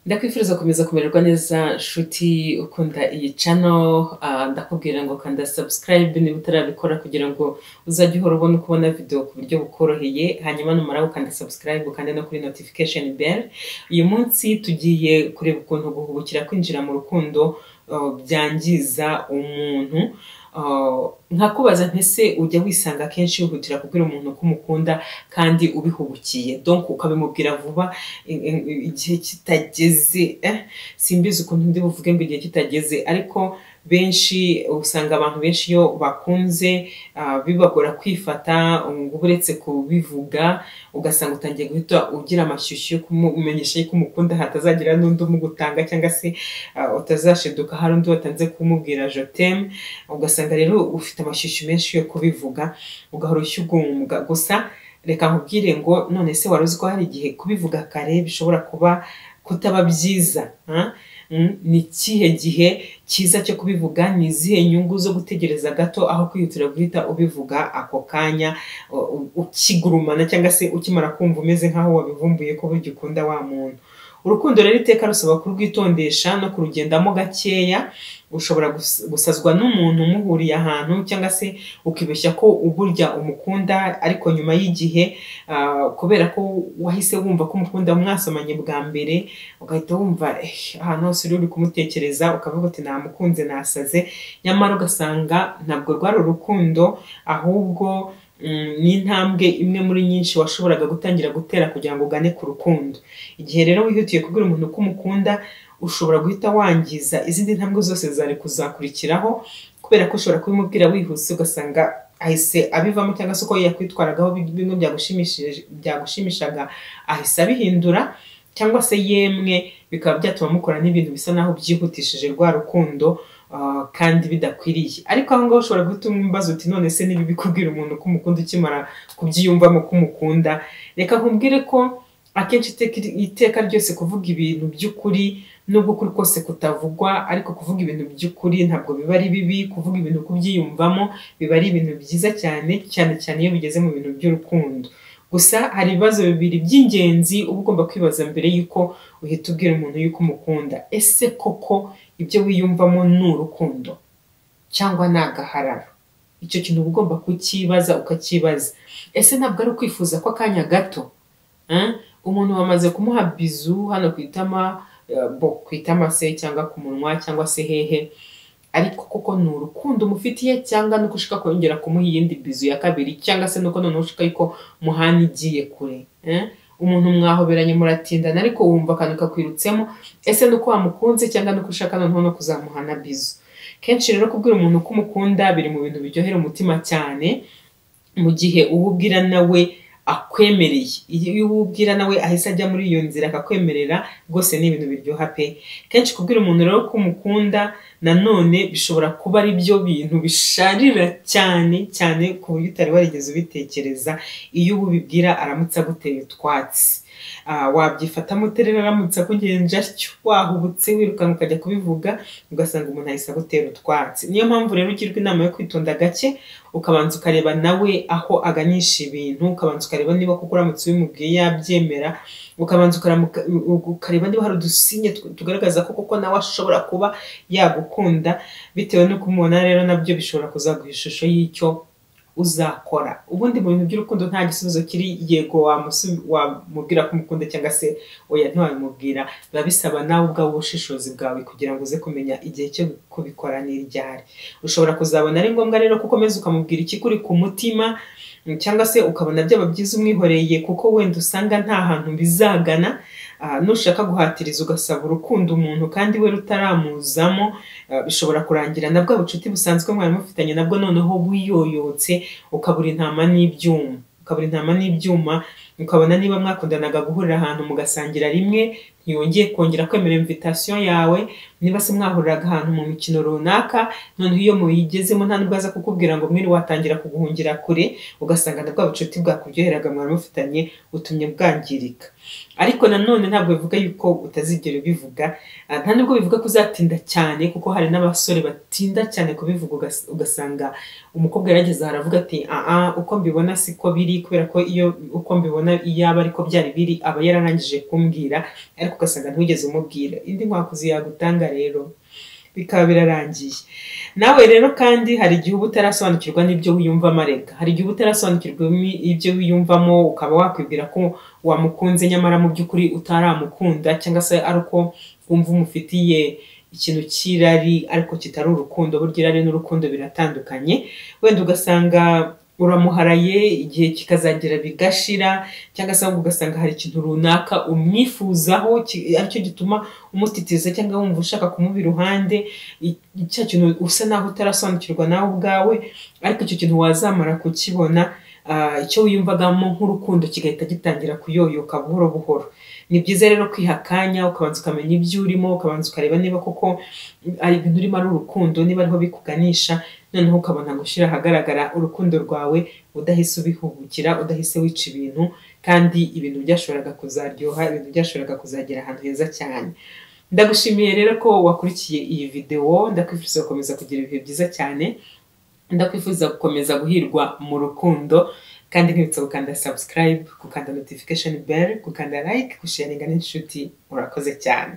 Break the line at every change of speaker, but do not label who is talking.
ndakwifuza gukomeza kumererwa neza nshuti ukunda iyi cano ndakubwira ngo kanda sabusikarayibe niba utarabikora kugira ngo uzajye uhora ubona uko ubona videwo ku buryo bukoroheye hanyuma numara gukanda sabusikarayibe ukande no kuri notifikasheni beri uyu munsi tugiye kureba ukuntu guhubukira kwinjira mu rukundo byangiza umuntu nkakubaza ntese ujya wisanga akenshi wihutira kubwira umuntu ko umukunda kandi ubihubukiye donk ukabimubwira vuba igihe kitageze simbizi ukuntu ndi buvuge ngo igihe kitageze ariko benshi usanga abantu benshi iyo bakunze bibagora kwifata ngo uretse kubivuga ugasanga utangiye guhita ugira amashyushyu yo kumumenyesha yuko umukunda hatazagira n'undi umugutanga cyangwa se utazashiduka hari undi watanze kumubwira jotemu ugasanga rero ufite amashyushyu menshi yo kubivuga ugahora ushyugumbwa gusa reka nkubwire ngo none se wari uzi ko hari igihe kubivuga kare bishobora kuba kutaba byiza ni ikihe gihe cyiza cyo kubivuga ni izihe nyungu zo gutegereza gato aho kwihutira guhita ubivuga ako kanya ukigurumana cyangwa se ukimara kumva umeze nk'aho wabivumbuye ko burya ukunda wa muntu urukundo rero iteka rusaba kurwitondesha no kurugendamo gakeya ushobora gusazwa n'umuntu umuhuriye ahantu cyangwa se ukibeshya ko uburya umukunda ariko nyuma y'igihe kubera ko wahise wumva ko umukunda mwasomanye bwa mbere ugahita wumva ahantu hose uri kumutekereza ukavuga uti namukunze nasaze nyamara ugasanga ntabwo rwari urukundo ahubwo ni intambwe imwe muri nyinshi washoboraga gutangira gutera kugira ngo ugane ku rukundo igihe rero wihutiye kubwira umuntu ko umukunda ushobora guhita wangiza izindi ntambwe zose zari kuzakurikiraho kubera ko ushobora kubimubwira wihuse ugasanga ahise abivamo cyangwa se uko yakwitwaragaho bimwe byagushimishaga ahise abihindura cyangwa se yemwe bikaba byatuma mukora n'ibintu bisa naho byihutishije rwa rukundo kandi bidakwiriye ariko aho ngaho ushobora guhita umbaza uti none se niba bikubwira umuntu ko umukunda ukimara kubyiyumvamo ko umukunda reka nkubwire ko akenshi iteka ryose kuvuga ibintu by'ukuri nubwo ukuri kose kutavugwa ariko kuvuga ibintu by'ukuri ntabwo biba ari bibi kuvuga ibintu kubyiyumvamo biba ari ibintu byiza cyane cyane cyane iyo bigeze mu bintu by'urukundo gusa hari ibibazo bibiri by'ingenzi uba ugomba kwibaza mbere y'uko uhita ubwira umuntu y'uko umukunda ese koko ibyo wiyumvamo ni urukundo cyangwa ni agahararo icyo kintu uba ugomba kucyibaza ukacyibaza ese ntabwo ari ukwifuza ko akanya gato umuntu wamaze kumuha bizu hano ku itama bo ku itama se cyangwa ku munwa cyangwa se hehe ariko koko ni urukundo umufitiye cyangwa nuko ushaka kongera kumuha iyindi bizu ya kabiri cyangwa se nuko noneho ushaka yuko muhana igiye kure umuntu mwahoberanye muratindana ariko wumva akantu kakwirutsemo ese nuko wamukunze cyangwa nuko ushaka noneho no kuzamuhana bizu kenshi rero kubwira umuntu ko umukunda biri mu bintu biryohera umutima cyane mu gihe uwubwira nawe akwemereye iyo uwubwira nawe ahise ajya muri iyo nzira akakwemerera rwose ni ibintu biryoha pe kenshi kubwira umuntu rero ko umukunda nanone bishobora kuba ari byo bintu bisharira cyane cyane ku buryo utari warigeze ubitekereza iyo ubibwira aramutse aguteye utwatsi wabyifatamo uterera aramutse akugenje atyo wahubutse wirukanka ukajya kubivuga ugasanga umuntu ahise agutera utwatsi niyo mpamvu rero ugirwa inama yo kwitonda gake ukabanza ukareba nawe aho aganisha ibintu ukabanza ukareba niba kuko uramutse ubimubwiye yabyemera ukabanza ukareba niba hari udusinye tugaragaza ko kuko nawe ashobora kuba yagukunda bitewe no kumubona rero nabyo bishobora kuzaguha ishusho y'icyo uzakora ubundi mu bintu by'urukundo nta gisubizo kiri yego wamubwira ko umukunda cyangwa se oya ntiwabimubwira biba bisaba nawe ubwawe ubushishozi bwawe kugira ngo uze kumenya igihe cyo kubikora n'iryari ushobora kuzabona ari ngombwa rero ko ukomeza ukamubwira ikikuri ku mutima cyangwa se ukabona byaba byiza umwihoreye kuko wenda usanga nta hantu bizagana nushaka guhatiriza ugasaba urukundo umuntu kandi we rutaramuzamo bishobora kurangira na bwa bucuti busanzwe mwari mufitanye nabwo noneho buyoyotse ukabura intama n'ibyuma ukabura intama n'ibyuma ukabona niba mwakundanaga guhurira ahantu mugasangira rimwe ntiyongeye kongera kwemera imvitasiyo yawe niba se mwahuriraga ahantu mu mikino runaka noneho iyo muyigezemo nta nubwo aza kukubwira ngo mwiri watangira kuguhungira kure ugasanga na bwa bucuti bwakuryoheraga mwari mufitanye utumye bwangirika ariko nanone ntabwo bivuga yuko utazigera ubivuga nta nubwo bivuga ko uzatinda cyane kuko hari n'abasore batinda cyane kubivuga ugasanga umukobwa yarageze aravuga ati aa uko mbibona siko biri kubera ko iyo uko mbibona iyaba ariko byari biri aba yararangije kumbwira ariko ugasanga ntiwigeze umubwira indi nkwakuzi yagutanga rero bikaba birarangiye nawe rero kandi hari igihe uba utarasobanukirwa n'ibyo wiyumvamo areka hari igihe uba utarasobanukirwa ibyo wiyumvamo ukaba wakwibwira ko wamukunze nyamara mu by'ukuri utaramukunda cyangwa se ari uko wumva umufitiye ikintu cy'irari ariko kitari urukundo burya irari n'urukundo biratandukanye wenda ugasanga uramuharaye igihe kikazagera bigashira cyangwa se ugasanga hari ikintu runaka umwifuzaho aricyo gituma umutitiza cyangwa wumva ushaka kumuba iruhande cya kintu usa naho utarasobanukirwa nawe ubwawe ariko icyo kintu wazamara kukibona icyo wiyumvagamo nk'urukundo kigahita gitangira kuyoyoka buhoro buhoro ni byiza rero kwiha akanya ukabanza ukamenya ibyo urimo ukabanza ukareba niba koko ari ibintu urimo ari urukundo niba ariho bikuganisha noneho ukabona gushyira ahagaragara urukundo rwawe udahise ubihubukira udahise wica ibintu kandi ibintu byashoboraga kuzaryoha ibintu byashoboraga kuzagera ahantu heza cyane ndagushimiye rero ko wakurikiye iyi videwo ndakwifuriza gukomeza kugira ibihe byiza cyane ndakwifuza gukomeza guhirwa mu rukundo kandi ntibitse gukanda subscribe gukanda notification bell gukanda like gusharinga n'inshuti urakoze cyane